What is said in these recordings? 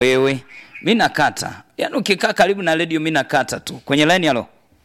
wewe mi nakata yaani ukikaa karibu na redio mi nakata tu kwenye laini halo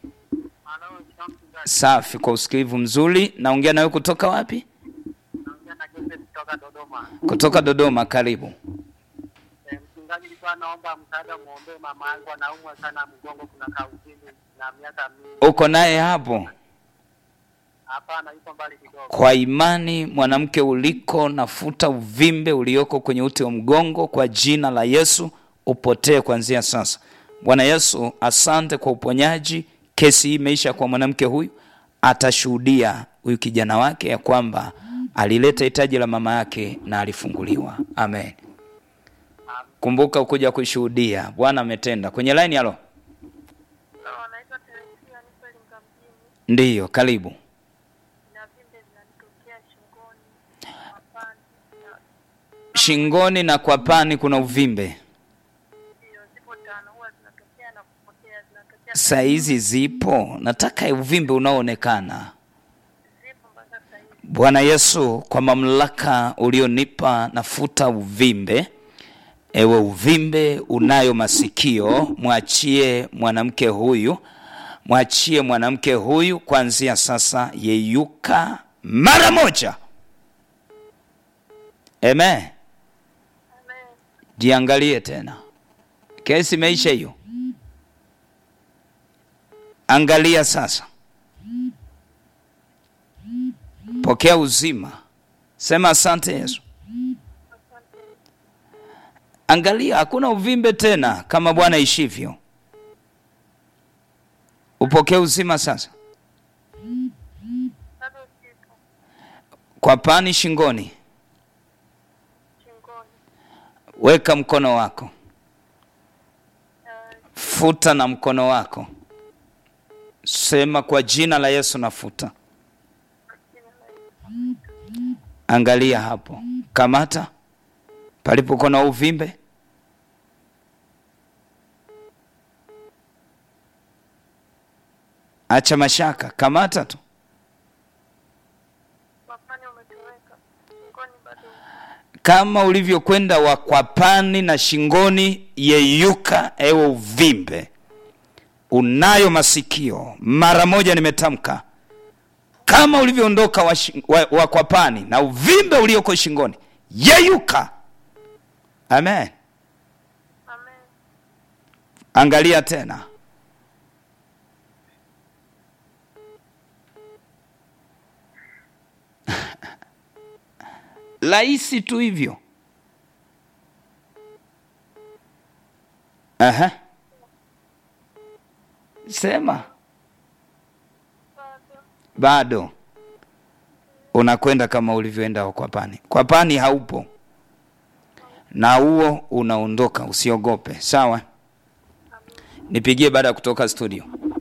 safi kwa usikilivu mzuri naongea nawe kutoka wapi kutoka Dodoma. kutoka dodoma karibu Eh, Mchungaji, nilikuwa naomba msaada, muombee mama yangu, anaumwa sana mgongo, kuna kauzini na miaka mingi. uko naye hapo Hapana, yuko mbali kidogo. kwa imani mwanamke uliko nafuta uvimbe ulioko kwenye uti wa mgongo kwa jina la yesu upotee kuanzia sasa bwana yesu asante kwa uponyaji kesi hii imeisha kwa mwanamke huyu atashuhudia huyu kijana wake ya kwamba alileta hitaji la mama yake na alifunguliwa amen kumbuka ukuja kushuhudia bwana ametenda kwenye laini halo Naitwa Teresia, nipo Iringa mjini ndiyo karibu na vimbe zinanitokea shingoni, mapani, na shingoni na kwa pani kuna uvimbe ndio zipo tano, huwa zinatokea na kupotea, zinatokea saa hizi zipo nataka uvimbe unaoonekana zipo mpaka sasa hivi. bwana yesu kwa mamlaka ulionipa nafuta uvimbe ewe uvimbe unayo masikio mwachie mwanamke huyu mwachie mwanamke huyu kuanzia sasa yeyuka mara moja amen Amen. jiangalie tena kesi imeisha hiyo angalia sasa pokea uzima sema asante yesu angalia hakuna uvimbe tena kama bwana ishivyo upokee uzima sasa Bado zipo kwa pani shingoni shingoni, weka mkono wako Eh, futa na mkono wako sema kwa jina la yesu nafuta jina la Yesu. angalia hapo kamata palipokuwa na uvimbe acha mashaka kamata tu Mapani umetoweka, shingoni bado upo. kama ulivyokwenda wa kwapani na shingoni yeyuka ewe uvimbe unayo masikio mara moja nimetamka kama ulivyoondoka wa, shi- wa, wa kwapani na uvimbe ulioko shingoni yeyuka amen Amen. angalia tena rahisi tu hivyo Aha. sema Bado bado unakwenda kama ulivyoenda kwa pani kwa pani haupo na huo unaondoka usiogope sawa nipigie baada ya kutoka studio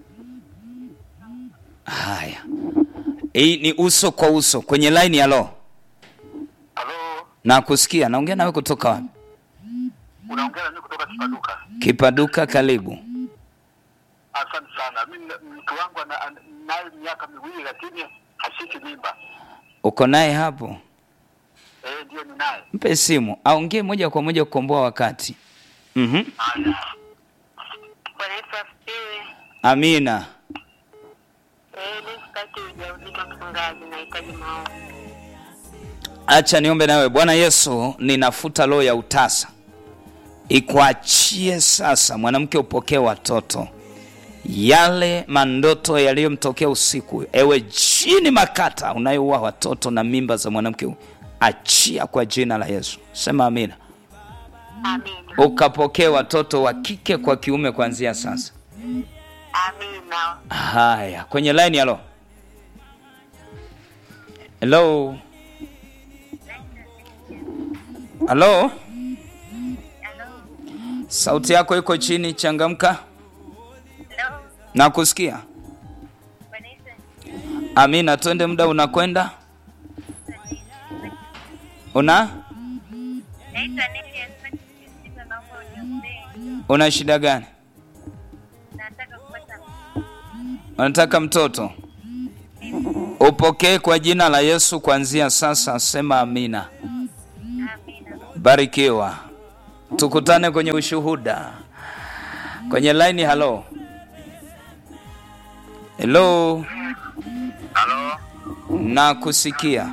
haya hii ni uso kwa uso kwenye line ya lo Halo, na kusikia naongea nawe kutoka wapi unaongea na mimi kutoka Kipaduka. kipaduka karibu Asante sana. Mimi mtu wangu ana- ana- naye miaka miwili, lakini hashiki mimba. uko naye hapo Eh, ndio ninaye. mpe simu aongee moja kwa moja kukomboa wakati mm-hmm. Haya. Bwana Yesu asifiwe. amina Eh, mimi sitaki ujauzito mchungaji, nahitaji maombi. acha niombe nawe bwana yesu ninafuta roho ya utasa ikuachie sasa mwanamke upokee watoto yale mandoto yaliyomtokea usiku ewe chini makata unayoua watoto na mimba za mwanamke huyu achia kwa jina la yesu sema amina Amina. ukapokee watoto wa kike kwa kiume kuanzia sasa Amina. haya kwenye line halo helo halo sauti yako iko chini changamka Hello. na kusikia Bwana Yesu amina twende muda unakwenda una naitwa Neli Asante Kisiga, naomba uniombee. una shida gani Nataka kupata unataka mtoto upokee kwa jina la yesu kuanzia sasa sema amina amina. barikiwa tukutane kwenye ushuhuda kwenye laini. Halo, helo, Halo, na kusikia.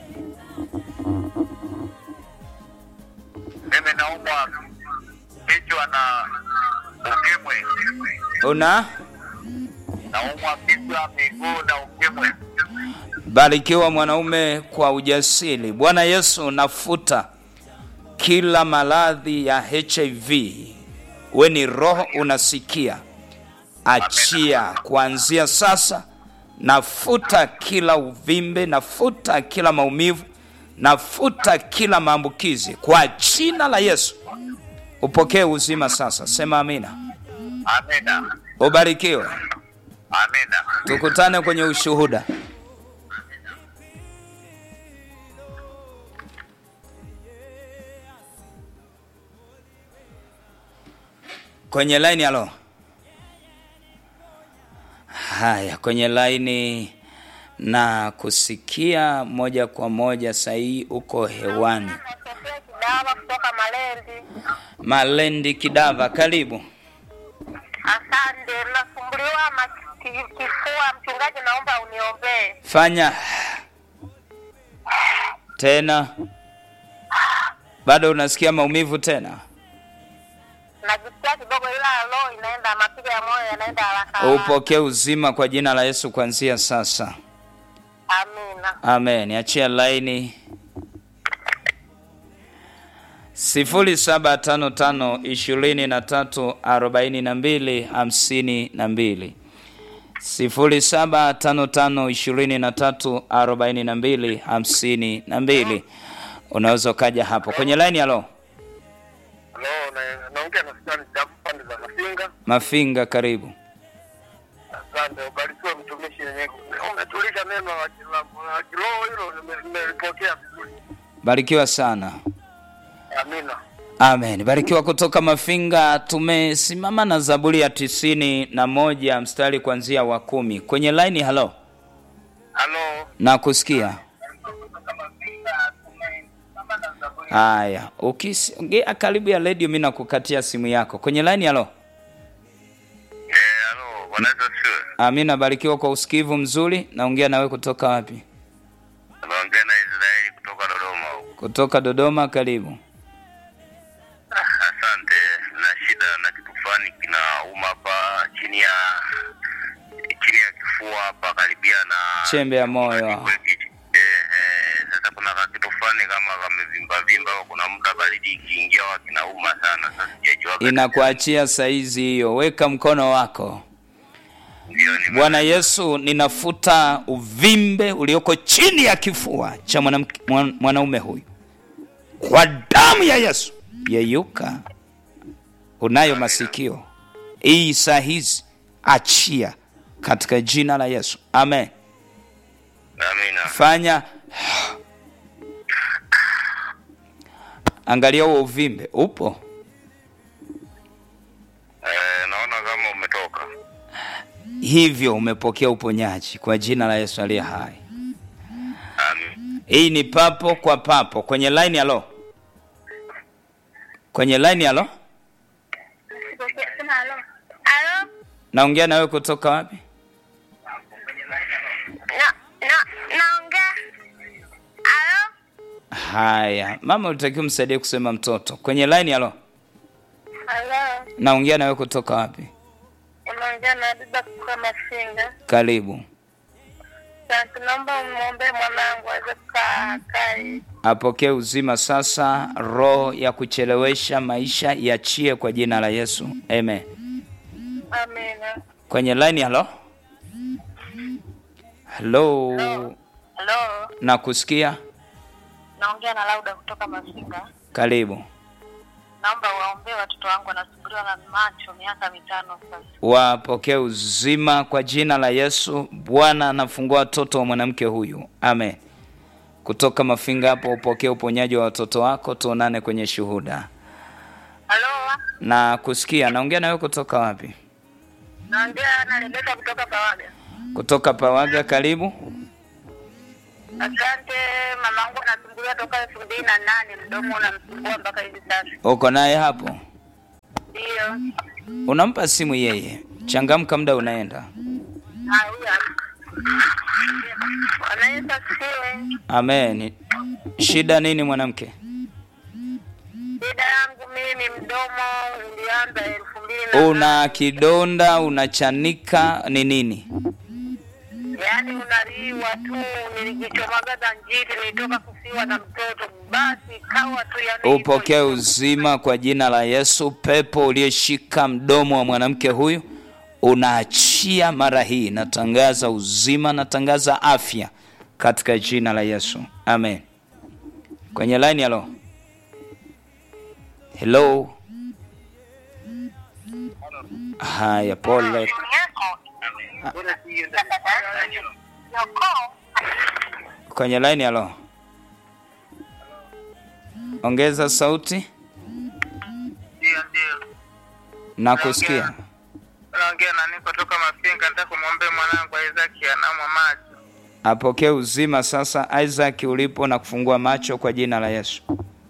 mimi naumwa kichwa na ukimwi. Una Naumwa kichwa, miguu na ukimwi. barikiwa mwanaume kwa ujasiri. Bwana Yesu, nafuta kila maradhi ya HIV. We ni roho unasikia, achia kuanzia sasa. Nafuta kila uvimbe, nafuta kila maumivu, nafuta kila maambukizi kwa jina la Yesu. Upokee uzima sasa, sema amina. Amina, Ubarikiwe, amina. tukutane kwenye ushuhuda. Kwenye laini, halo. Haya, kwenye laini na kusikia moja kwa moja sahihi, uko hewani. Nasofia Kidawa kutoka Malendi. Malendi Kidava, karibu. Asante, nasumbuliwa na ki- kifua. Mchungaji, naomba uniombee. Fanya tena. Bado unasikia maumivu tena? Najisikia kidogo, ila roho inaenda, mapigo ya moyo yanaenda haraka haraka. Upokee uzima kwa jina la Yesu kuanzia sasa. Amina. Amen. Achia laini sifuri saba tano tano ishirini na tatu arobaini na mbili hamsini na mbili sifuri saba tano tano ishirini na tatu arobaini na mbili hamsini na mbili unaweza ukaja hapo kwenye laini. Halo Halo, na- naongea na Sudani Jabu pande za Masinga. Mafinga, karibu. Asante, ubarikiwe mtumishi. Yenye umetulisha neno la kila- la kiroho hilo, nime- nimelipokea vizuri. Barikiwa sana. Amina. Amen. Barikiwa kutoka Mafinga. Tumesimama na Zaburi ya tisini na moja mstari kuanzia wa kumi kwenye laini. Halo, Halo, na kusikia. Haya, ukisogea karibu ya redio, mi nakukatia simu yako kwenye laini. Halo, eh, halo, Bwana Yesu asifiwe. amina. Barikiwa kwa usikivu mzuri. Naongea nawe kutoka wapi? Naongea na Israeli kutoka Dodoma huko. Kutoka Dodoma. Karibu. Ah, Asante. Na shida na kitu fulani kinauma hapa chini ya chini ya kifua hapa karibia na Chembe ya moyo. Eh, eh, sasa kuna ka kitu fulani kama kamevimba vimba, kuna muda baridi ikiingia huwa kinauma sana. Sasa sijajua kati- Inakuachia saizi hiyo, weka mkono wako. ndio nime- Bwana Yesu, ninafuta uvimbe ulioko chini ya kifua cha mwanamke- mwan- mwanaume huyu kwa damu ya Yesu. Yeyuka, unayo masikio, hii saa hizi achia katika jina la Yesu, amen. Amina. Fanya angalia huo uvimbe upo, Eh, naona kama umetoka. hivyo umepokea uponyaji kwa jina la Yesu aliye hai. Amin. Hii ni papo kwa papo kwenye line. Halo, kwenye line. Halo, Sema halo. Halo? naongea nawe kutoka wapi? Na, na, naongea. Halo? Haya, mama, ulitakiwa msaidie kusema mtoto kwenye line. Halo, Halo? naongea nawe kutoka wapi? Unaongea na Biba kutoka Mafinga. Karibu, Sasa naomba umwombee mwanangu aweze kukaa kai. apokee uzima sasa. Roho ya kuchelewesha maisha iachie kwa jina la Yesu, amen. Amina. Kwenye line. Halo, halo, Halo? nakusikia. Naongea na Lauda kutoka Mafinga. Karibu, Naomba waombee watoto wangu wanasumbuliwa na macho miaka mitano sasa. wapokee uzima kwa jina la Yesu. Bwana anafungua watoto wa mwanamke huyu, amen. Kutoka Mafinga hapo, upokee uponyaji wa watoto wako. Tuonane kwenye shuhuda Halo? na kusikia. Naongea nawe kutoka wapi? Naongea na Rebeka kutoka Pawaga. Kutoka Pawaga. Karibu. Asante. Mamangu anasumbuliwa toka elfu mbili na nane, mdomo unamsumbua mpaka hivi sasa. Uko naye hapo, Ndio. unampa simu yeye. Changamka, muda unaenda. Ah, huyu hapa. Bwana Yesu asifiwe. Amen. Shida nini mwanamke? Shida yangu mimi mdomo ulianza elfu mbili na Una kidonda, unachanika, ni nini? yaani unaliwa tu, nilijichomagaza njiti, nilitoka kufiwa na mtoto, basi kawa tu yani hivyo Upokee hivyo. uzima kwa jina la Yesu. Pepo uliyeshika mdomo wa mwanamke huyu unaachia mara hii. Natangaza uzima, natangaza afya katika jina la Yesu, amen. Kwenye line, halo, hello. Haya, pole. Kwenye line, halo, ongeza sauti Ndio, ndio. na kusikia. Naongea na niko toka Mafinga, nataka kumwombea mwanangu Isaac anaumwa macho. apokee uzima sasa. Isaac ulipo na kufungua macho kwa jina la Yesu,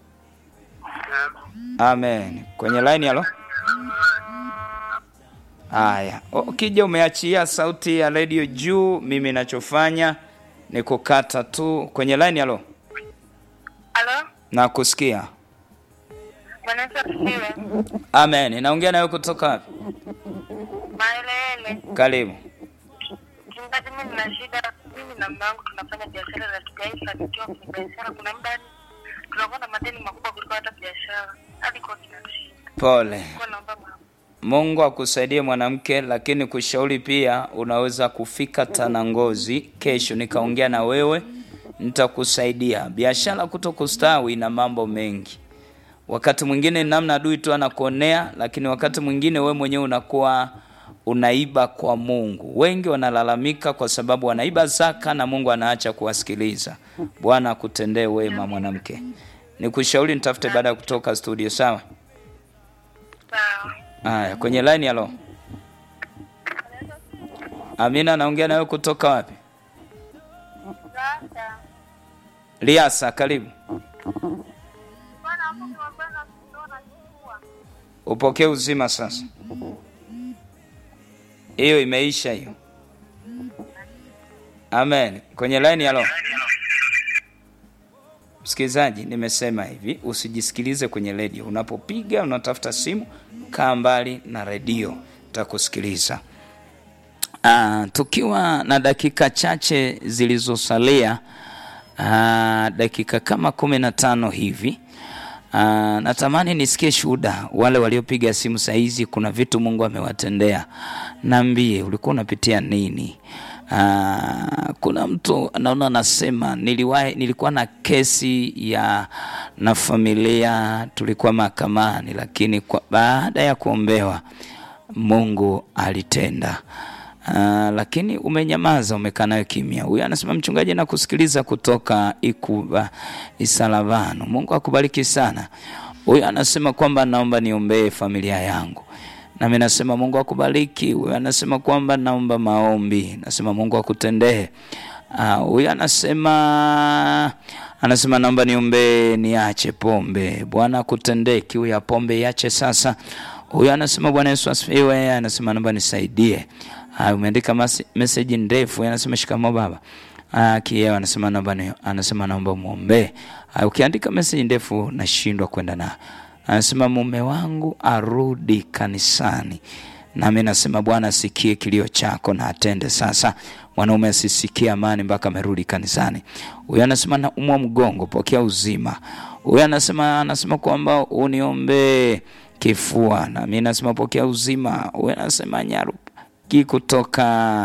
amen. Kwenye line halo. Haya, ukija umeachia sauti ya redio juu, mimi nachofanya ni kukata tu. Kwenye line halo, Halo, na kusikia. Bwana Yesu asifiwe. Amen. Naongea nawe kutoka wapi? Maelele. Karibu. Mchungaji, mimi nina shida. Mimi na mume wangu tunafanya biashara na tukaifanikiwa kwenye biashara. Kuna muda yani tunakuwa na madeni makubwa kuliko hata biashara, hadi kwa kinashinda. Pole. Kwa naomba mama Mungu akusaidie mwanamke, lakini kushauri pia, unaweza kufika Tanangozi kesho nikaongea na wewe, nitakusaidia. Biashara kuto kustawi na mambo mengi, wakati mwingine namna adui tu anakuonea, lakini wakati mwingine we mwenyewe unakuwa unaiba kwa Mungu. Wengi wanalalamika kwa sababu wanaiba zaka na Mungu anaacha kuwasikiliza. Bwana akutendee wema mwanamke. Nikushauri nitafute baada ya kutoka studio, sawa? sawa. Haya, kwenye line halo. Amina, naongea nawe kutoka wapi? Sasa Liasa, karibu. bwana hapo kwa bwana tunaona kifua. Upokee uzima sasa. Hiyo imeisha hiyo. Amen. Kwenye line halo. Msikilizaji, nimesema hivi, usijisikilize kwenye redio. Unapopiga unatafuta simu, kaa mbali na redio, takusikiliza. Ah, tukiwa na dakika chache zilizosalia, ah, dakika kama kumi na tano hivi. Ah, natamani nisikie shuhuda wale waliopiga simu saizi. Kuna vitu Mungu amewatendea, naambie ulikuwa unapitia nini? Ah, kuna mtu naona anasema niliwahi, nilikuwa na kesi ya na familia, tulikuwa mahakamani, lakini kwa, baada ya kuombewa Mungu alitenda. Uh, lakini umenyamaza, umekaa nayo kimya. Huyu anasema mchungaji, na kusikiliza kutoka Ikuba Isalavano. Mungu akubariki sana. Huyu anasema kwamba naomba niombee familia yangu, nami nasema Mungu akubariki. Huyu anasema kwamba naomba maombi, nasema Mungu akutendee. Ah, Huyu anasema anasema naomba niombee niache pombe, Bwana akutendee. Kiu ya pombe iache sasa. Huyu anasema Bwana Yesu asifiwe. Anasema naomba nisaidie. Ah, umeandika masi- message ndefu. Huyu anasema shikamoo baba. Ah, kieo anasema naomba ni, anasema naomba muombe. Ah, ukiandika message ndefu nashindwa kwenda na. Anasema mume wangu arudi kanisani. Nami nasema Bwana asikie kilio chako na atende sasa. Mwanaume asisikie amani mpaka amerudi kanisani. Huyu anasema naumwa mgongo, pokea uzima. Huyu anasema anasema kwamba uniombee kifua, nami nasema pokea uzima. Huyu anasema nyaruki kutoka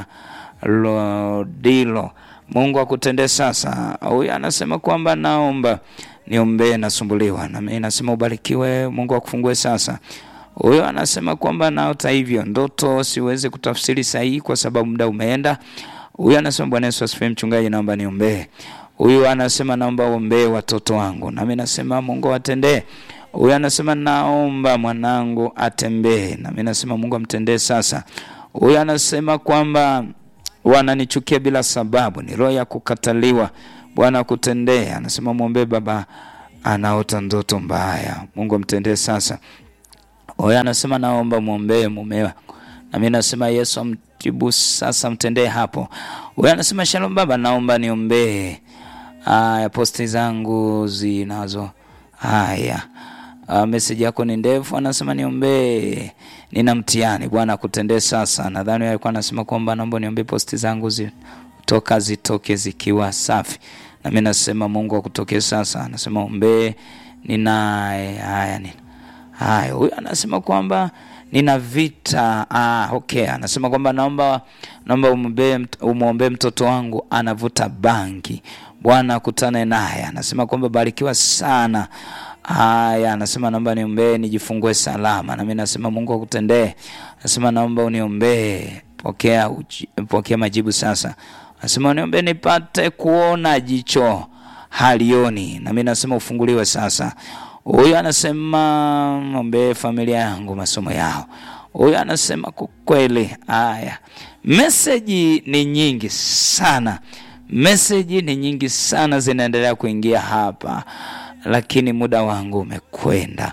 Lodilo, Mungu akutendee sasa. Huyu anasema kwamba naomba niombee, nasumbuliwa, nami nasema ubarikiwe, Mungu akufungue sasa. Huyo anasema kwamba naota hivyo ndoto, siwezi kutafsiri sahihi kwa sababu muda umeenda. Huyu anasema Bwana Yesu asifiwe, mchungaji, naomba niombee. Huyu anasema naomba uombee watoto wangu, nami nasema Mungu atendee. Huyu anasema naomba mwanangu atembee, nami nasema Mungu amtendee sasa. Huyu anasema kwamba wananichukia bila sababu, ni roho ya kukataliwa. Bwana akutendee. Anasema mwombee baba anaota ndoto mbaya, Mungu amtendee sasa. Huyo anasema naomba mwombee mumewa, na mimi nasema Yesu amjibu sasa, mtendee hapo. Huyo anasema shalom baba, naomba niombee haya posti zangu zinazo haya. Uh, meseji yako ni ndefu, anasema niombee, nina mtihani. Bwana akutendee sasa. Nadhani alikuwa anasema kwamba naomba niombee posti zangu zitoka zitoke zikiwa safi, na mimi nasema Mungu akutokee sasa. Anasema ombee, ninaye haya nina haya. Huyu anasema kwamba nina vita. Ah, okay. Anasema kwamba naomba naomba umwombee umwombee mtoto wangu anavuta bangi. Bwana akutane naye. Anasema kwamba barikiwa sana. Haya, anasema naomba niombee nijifungue salama, na mimi nasema Mungu akutendee. Anasema naomba uniombee, pokea uji, pokea majibu sasa. Anasema uniombee nipate kuona jicho halioni, na mimi nasema ufunguliwe sasa. Huyu anasema ombee familia yangu masomo yao. Huyu anasema kwa kweli. Haya, meseji ni nyingi sana, meseji ni nyingi sana zinaendelea kuingia hapa lakini muda wangu umekwenda.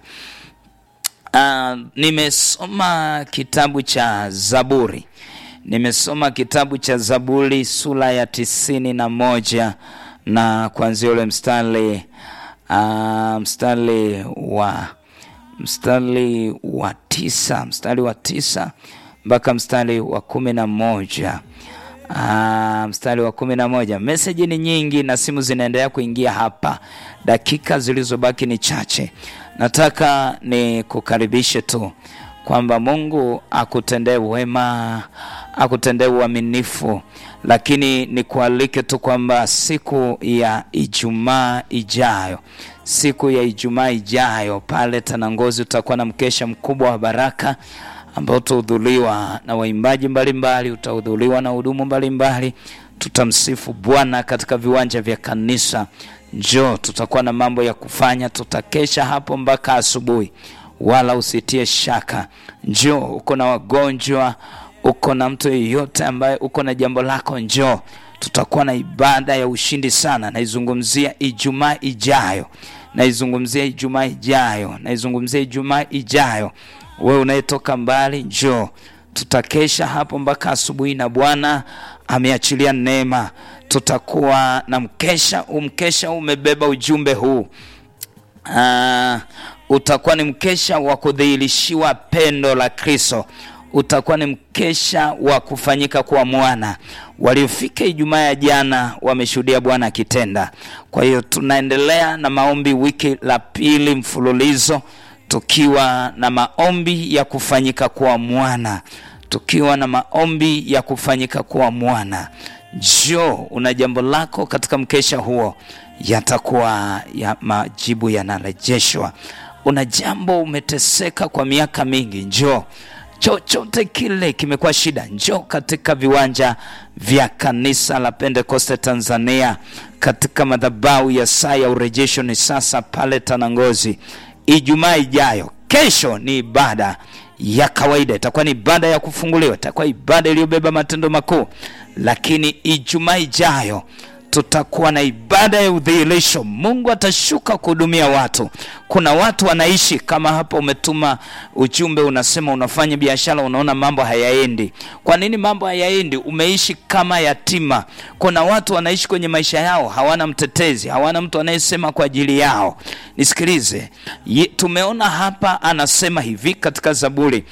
Uh, nimesoma kitabu cha Zaburi, nimesoma kitabu cha Zaburi sura ya tisini na moja na kuanzia ule mstari uh, mstari wa mstari wa tisa mstari wa tisa mpaka mstari wa kumi na moja. Ah, mstari wa kumi na moja. Meseji ni nyingi na simu zinaendelea kuingia hapa, dakika zilizobaki ni chache. Nataka ni kukaribishe tu kwamba Mungu akutendee wema, akutendee uaminifu, lakini nikualike tu kwamba siku ya Ijumaa ijayo, siku ya Ijumaa ijayo pale Tanangozi utakuwa na mkesha mkubwa wa baraka ambao utahudhuriwa na waimbaji mbalimbali, utahudhuriwa na hudumu mbalimbali. Tutamsifu Bwana katika viwanja vya kanisa. Njoo, tutakuwa na mambo ya kufanya, tutakesha hapo mpaka asubuhi, wala usitie shaka. Njoo, uko na wagonjwa, uko na mtu yeyote ambaye uko na jambo lako, njoo. Tutakuwa na ibada ya ushindi sana. Naizungumzia Ijumaa ijayo, naizungumzia Ijumaa ijayo, naizungumzia Ijumaa ijayo. Wewe unayetoka mbali njoo, tutakesha hapo mpaka asubuhi, na Bwana ameachilia neema. Tutakuwa na mkesha. Umkesha umebeba ujumbe huu. Uh, utakuwa ni mkesha wa kudhihirishiwa pendo la Kristo. Utakuwa ni mkesha wa kufanyika kwa mwana. Waliofika Ijumaa ya jana wameshuhudia Bwana akitenda. Kwa hiyo tunaendelea na maombi wiki la pili mfululizo tukiwa na maombi ya kufanyika kwa mwana, tukiwa na maombi ya kufanyika kwa mwana. Njoo, una jambo lako katika mkesha huo, yatakuwa ya majibu yanarejeshwa. Una jambo umeteseka kwa miaka mingi, njoo. Chochote kile kimekuwa shida, njoo katika viwanja vya kanisa la Pentekoste Tanzania, katika madhabahu ya saa ya urejesho ni sasa pale Tanangozi. Ijumaa ijayo, kesho ni ibada ya kawaida, itakuwa ni ibada ya kufunguliwa, itakuwa ibada iliyobeba matendo makuu. Lakini Ijumaa ijayo tutakuwa na ibada ya udhihirisho. Mungu atashuka kuhudumia watu. Kuna watu wanaishi kama hapa, umetuma ujumbe unasema unafanya biashara, unaona mambo hayaendi. Kwa nini mambo hayaendi? Umeishi kama yatima. Kuna watu wanaishi kwenye maisha yao, hawana mtetezi, hawana mtu anayesema kwa ajili yao. Nisikilize, tumeona hapa, anasema hivi katika Zaburi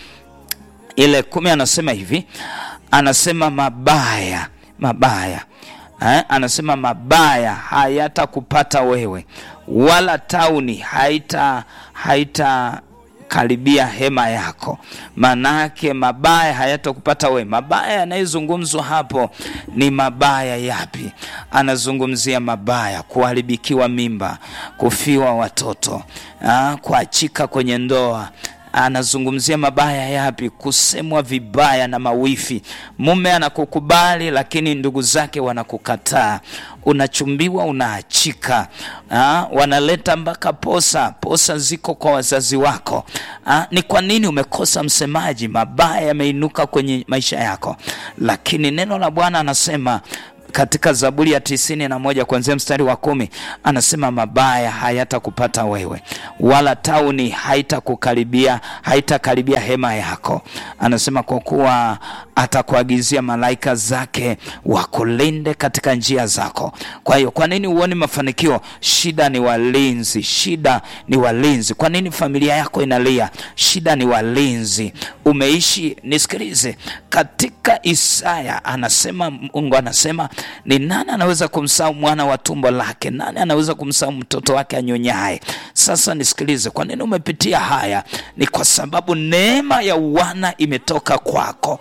ile kumi, anasema hivi, anasema mabaya mabaya Eh, anasema mabaya hayatakupata wewe, wala tauni haita haita karibia hema yako. Manake mabaya hayatakupata wewe. Mabaya yanayozungumzwa hapo ni mabaya yapi? Anazungumzia mabaya, kuharibikiwa mimba, kufiwa watoto, ah, kuachika kwenye ndoa anazungumzia mabaya yapi? Kusemwa vibaya na mawifi. Mume anakukubali lakini ndugu zake wanakukataa, unachumbiwa, unaachika. Ha? wanaleta mpaka posa, posa ziko kwa wazazi wako. Ha? ni kwa nini umekosa msemaji? Mabaya yameinuka kwenye maisha yako, lakini neno la Bwana anasema katika zaburi ya tisini na moja kuanzia mstari wa kumi anasema mabaya hayatakupata wewe wala tauni haitakukaribia haitakaribia hema yako anasema kwa kuwa atakuagizia malaika zake wakulinde katika njia zako kwa hiyo kwa nini huoni mafanikio shida ni walinzi shida ni walinzi kwa nini familia yako inalia shida ni walinzi umeishi nisikilize katika isaya anasema mungu anasema ni nani anaweza kumsahau mwana wa tumbo lake nani anaweza kumsahau mtoto wake anyonyaye sasa nisikilize kwa nini umepitia haya ni kwa sababu neema ya wana imetoka kwako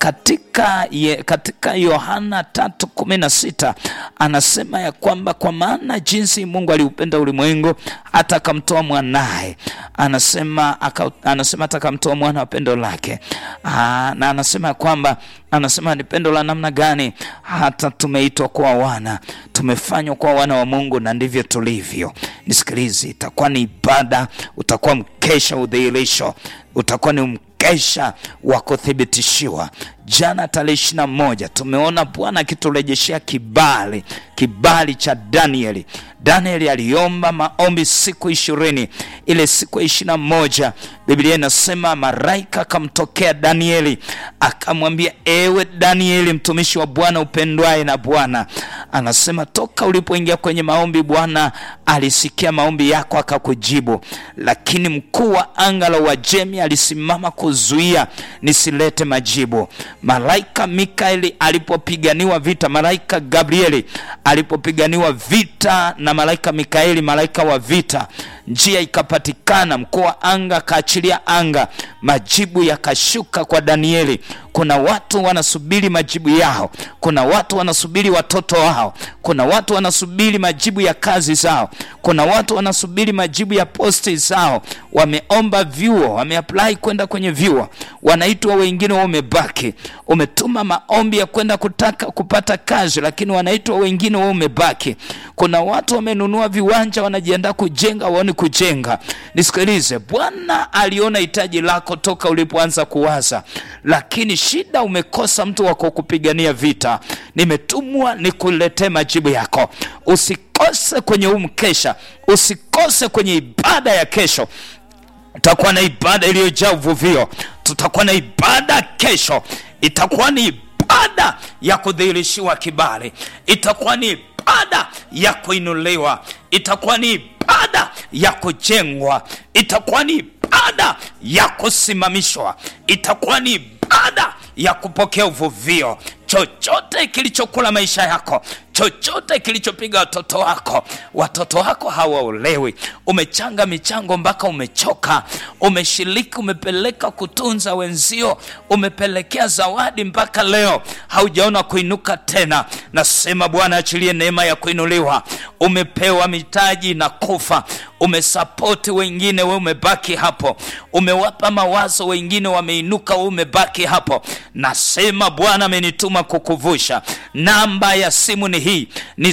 katika ye, katika yohana tatu kumi na sita anasema ya kwamba kwa maana jinsi mungu aliupenda ulimwengu hata akamtoa mwanaye anasema aka, anasema hata akamtoa mwana wa pendo lake Aa, na anasema ya kwamba anasema ni pendo la namna gani hata tumeitwa kuwa wana tumefanywa kuwa wana wa mungu na ndivyo tulivyo nisikilizi itakuwa ni ibada utakuwa mkesha udhihirisho utakuwa ni mkesha wa kuthibitishiwa jana tarehe ishiri na moja tumeona bwana akiturejeshea kibali kibali cha danieli danieli aliomba maombi siku ishirini ile siku ya ishiri na moja biblia inasema maraika akamtokea danieli akamwambia ewe danieli mtumishi wa bwana upendwaye na bwana anasema toka ulipoingia kwenye maombi bwana alisikia maombi yako akakujibu lakini mkuu wa anga la uajemi alisimama kuzuia nisilete majibu malaika mikaeli alipopiganiwa vita malaika gabrieli alipopiganiwa vita na malaika mikaeli malaika wa vita njia ikapatikana mkuu wa anga akaachilia anga majibu yakashuka kwa danieli kuna watu wanasubiri majibu yao kuna watu wanasubiri watoto wao kuna watu wanasubiri majibu ya kazi zao kuna watu wanasubiri majibu ya posti zao wameomba vyuo wameapply kwenda kwenye vyuo wanaitwa wengine wamebaki umetuma maombi ya kwenda kutaka kupata kazi lakini wanaitwa wengine wao umebaki kuna watu wamenunua viwanja wanajiandaa kujenga waoni kujenga nisikilize bwana aliona hitaji lako toka ulipoanza kuwaza lakini shida umekosa mtu wa kukupigania vita nimetumwa nikuletee majibu yako usikose kwenye huu mkesha usikose kwenye ibada ya kesho tutakuwa na ibada iliyojaa uvuvio tutakuwa na ibada kesho itakuwa ni ibada ya kudhihirishiwa kibali itakuwa ni ibada ya kuinuliwa itakuwa ni ibada ya kujengwa itakuwa ni ibada ya kusimamishwa itakuwa ni ibada ya kupokea uvuvio chochote kilichokula maisha yako chochote kilichopiga watoto wako watoto wako hawaolewi umechanga michango mpaka umechoka umeshiriki umepeleka kutunza wenzio umepelekea zawadi mpaka leo haujaona kuinuka tena nasema bwana achilie neema ya kuinuliwa umepewa mitaji na kufa umesapoti wengine we umebaki hapo umewapa mawazo wengine wameinuka we umebaki hapo nasema bwana amenituma kukuvusha namba ya simu ni hii ni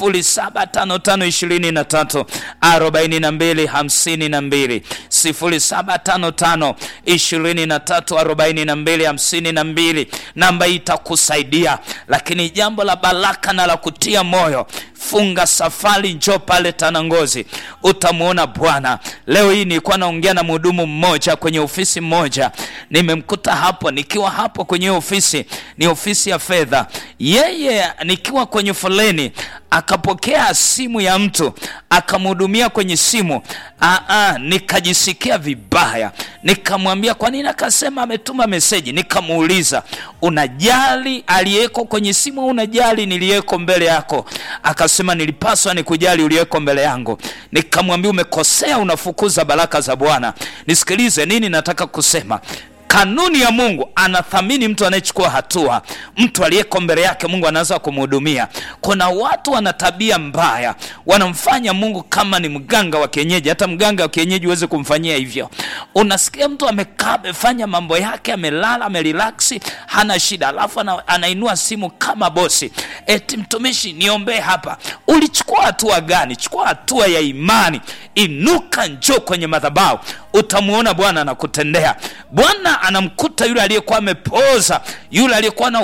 075523 42 52 0755 23 42 52 namba hii itakusaidia lakini jambo la baraka na la kutia moyo funga safari njo pale tanangozi utamwona bwana leo hii nilikuwa naongea na mhudumu mmoja kwenye ofisi moja nimemkuta hapo nikiwa hapo kwenye ofisi ni ofisi ya fedha yeye nikiwa kwenye foleni akapokea simu ya mtu akamhudumia kwenye simu Aa, nikajisikia vibaya nikamwambia kwa nini akasema ametuma meseji nikamuuliza unajali aliyeko kwenye simu au unajali niliyeko mbele yako akasema nilipaswa nikujali uliyeko mbele yangu nikamwambia umekosea unafukuza baraka za bwana nisikilize nini nataka kusema kanuni ya mungu anathamini mtu anayechukua hatua mtu aliyeko mbele yake mungu anaweza kumhudumia kuna watu wana tabia mbaya wanamfanya mungu kama ni mganga wa kienyeji hata mganga wa kienyeji huwezi kumfanyia hivyo unasikia mtu amekaa amefanya mambo yake amelala amerelaksi hana shida alafu ana, anainua simu kama bosi eti mtumishi niombee hapa ulichukua hatua gani chukua hatua ya imani inuka njoo kwenye madhabahu utamwona bwana anakutendea bwana anamkuta yule aliyekuwa amepooza yule aliyekuwa na ukoma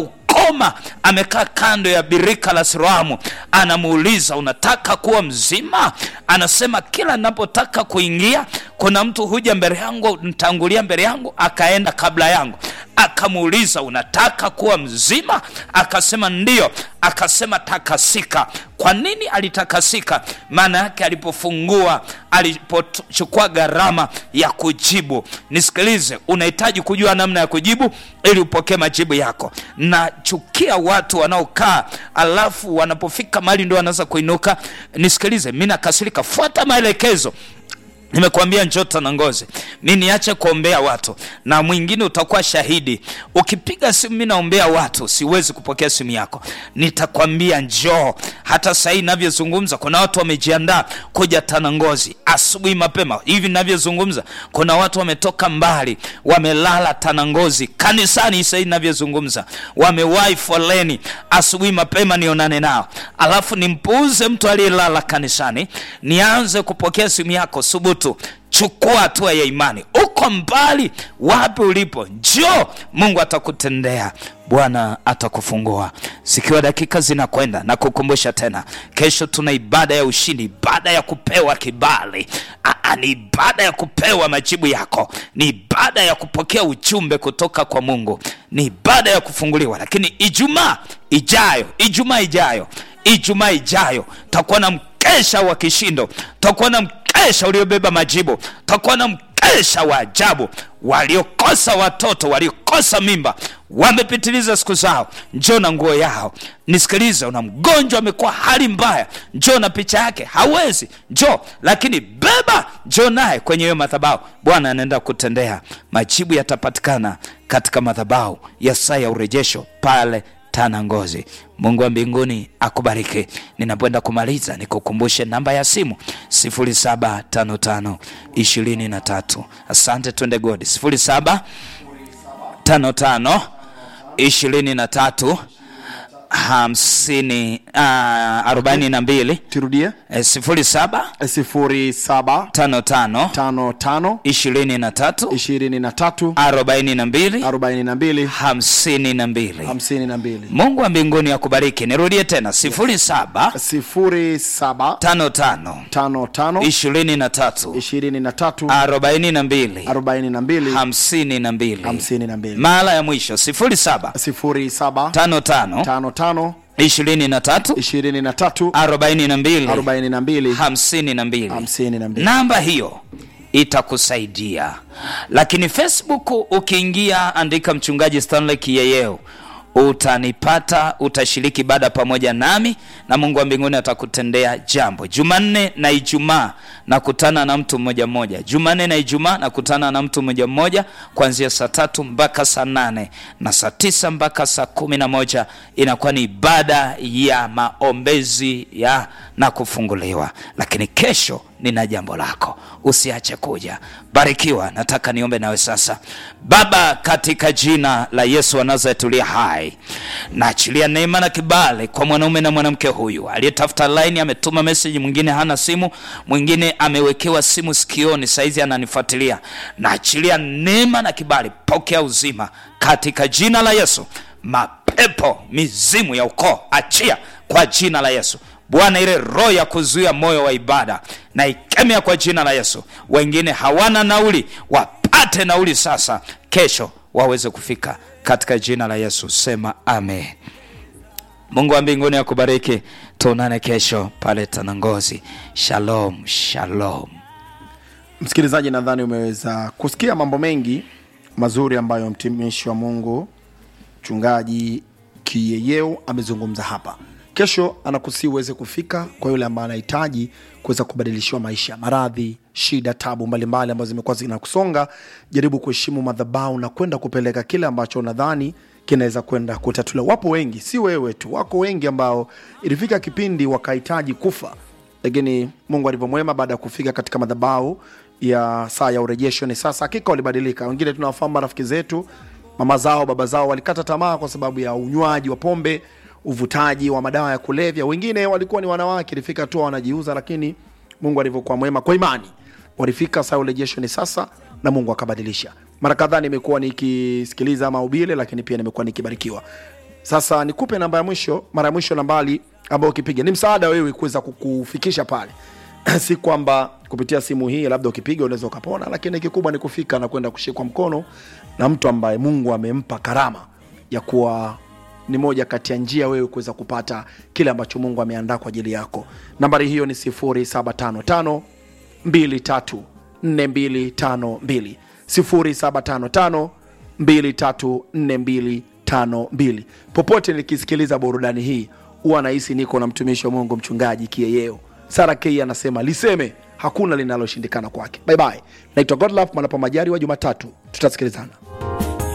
homa amekaa kando ya birika la siloamu anamuuliza unataka kuwa mzima anasema kila napotaka kuingia kuna mtu huja mbele yangu ntangulia mbele yangu akaenda kabla yangu akamuuliza unataka kuwa mzima akasema ndio akasema takasika kwa nini alitakasika maana yake alipofungua alipochukua gharama ya kujibu nisikilize unahitaji kujua namna ya kujibu ili upokee majibu yako nachukia watu wanaokaa alafu wanapofika mali ndio wanaanza kuinuka nisikilize mi nakasirika fuata maelekezo nimekuambia njota na ngozi mi niache kuombea watu na mwingine utakuwa shahidi ukipiga simu mi naombea watu siwezi kupokea simu yako nitakwambia njoo hata sahii navyozungumza kuna watu wamejiandaa kuja tanangozi asubuhi mapema hivi navyozungumza kuna watu wametoka mbali wamelala tanangozi kanisani sahii navyozungumza wamewahi foleni asubuhi mapema nionane nao alafu nimpuuze mtu aliyelala kanisani nianze kupokea simu yako subutu chukua hatua ya imani uko mbali wapi ulipo njoo mungu atakutendea bwana atakufungua zikiwa dakika zinakwenda na kukumbusha tena kesho tuna ibada ya ushindi ibada ya kupewa kibali Aa, ni ibada ya kupewa majibu yako ni ibada ya kupokea ujumbe kutoka kwa mungu ni ibada ya kufunguliwa lakini ijumaa ijayo ijumaa ijayo ijumaa ijayo takuwa na mkesha wa kishindo takuwa na mkesha uliobeba majibu takuwa na mkesha wa ajabu waliokosa watoto waliokosa mimba wamepitiliza siku zao njoo na nguo yao nisikilize una mgonjwa amekuwa hali mbaya njoo na picha yake hawezi njoo lakini beba njoo naye kwenye hiyo madhabau bwana anaenda kutendea majibu yatapatikana katika madhabau ya saa ya urejesho pale tana ngozi mungu wa mbinguni akubariki ninapoenda kumaliza nikukumbushe namba ya simu 755 23 asante twende godi 755 23 hamsini arobaini na mbili turudie sifuri saba sifuri saba tano tano tano tano ishirini na tatu ishirini na tatu arobaini na mbili arobaini na mbili hamsini na mbili hamsini na mbili mungu wa mbinguni akubariki nirudie tena sifuri saba sifuri saba tano tano tano tano ishirini na tatu ishirini na tatu arobaini na mbili arobaini na mbili hamsini na mbili hamsini na mbili mara ya mwisho sifuri saba sifuri saba tano tano tano tano ishirini na tatu ishirini na tatu arobaini na mbili arobaini na mbili hamsini na mbili hamsini na mbili namba hiyo itakusaidia lakini facebook ukiingia andika mchungaji stanley kiyeyeo utanipata utashiriki baada pamoja nami na mungu wa mbinguni atakutendea jambo jumanne na ijumaa nakutana na mtu mmoja mmoja jumanne na ijumaa nakutana na mtu mmoja mmoja kuanzia saa tatu mpaka saa nane na saa tisa mpaka saa kumi na moja inakuwa ni ibada ya maombezi ya na kufunguliwa lakini kesho nina jambo lako usiache kuja barikiwa nataka niombe nawe sasa baba katika jina la yesu wa nazareti uliye hai naachilia neema na kibali kwa mwanaume na mwanamke huyu aliyetafuta laini ametuma meseji mwingine hana simu mwingine amewekewa simu sikioni saizi ananifuatilia naachilia neema na kibali pokea uzima katika jina la yesu mapepo mizimu ya ukoo achia kwa jina la yesu bwana ile roho ya kuzuia moyo wa ibada na ikemea kwa jina la yesu wengine hawana nauli wapate nauli sasa kesho waweze kufika katika jina la yesu sema amen mungu wa mbinguni akubariki tuonane kesho pale tanangozi shalom shalom msikilizaji nadhani umeweza kusikia mambo mengi mazuri ambayo mtumishi wa mungu mchungaji kiyeyeo amezungumza hapa kesho anakusii uweze kufika kwa yule ambaye anahitaji kuweza kubadilishiwa maisha maradhi shida tabu mbalimbali ambazo zimekuwa zinakusonga jaribu kuheshimu madhabau na kwenda kupeleka kile ambacho unadhani kinaweza kwenda kutatuliwa wapo wengi si wewe tu wako wengi ambao ilifika kipindi wakahitaji kufa lakini mungu alivyomwema baada ya kufika katika madhabau ya saa ya urejesho ni sasa hakika walibadilika wengine tunawafahamu marafiki zetu mama zao baba zao walikata tamaa kwa sababu ya unywaji wa pombe uvutaji wa madawa ya kulevya wengine walikuwa ni wanawake ilifika tu wanajiuza lakini mungu alivyokuwa mwema kwa imani walifika saa ya urejesho ni sasa na mungu akabadilisha mara kadhaa nimekuwa nikisikiliza mahubiri lakini pia nimekuwa nikibarikiwa sasa nikupe namba ya mwisho mara ya mwisho nambali ambayo ukipiga ni msaada wewe kuweza kukufikisha pale si kwamba kupitia simu hii labda ukipiga unaweza ukapona lakini kikubwa ni kufika na kwenda kushikwa mkono na mtu ambaye mungu amempa karama ya kuwa ni moja kati ya njia wewe kuweza kupata kile ambacho mungu ameandaa kwa ajili yako nambari hiyo ni 755 234252 0755 234252 popote nikisikiliza burudani hii huwa nahisi niko na mtumishi wa mungu mchungaji kieyeo sara k anasema liseme hakuna linaloshindikana kwake bye bye naitwa godlove manapo majari wa jumatatu tutasikilizana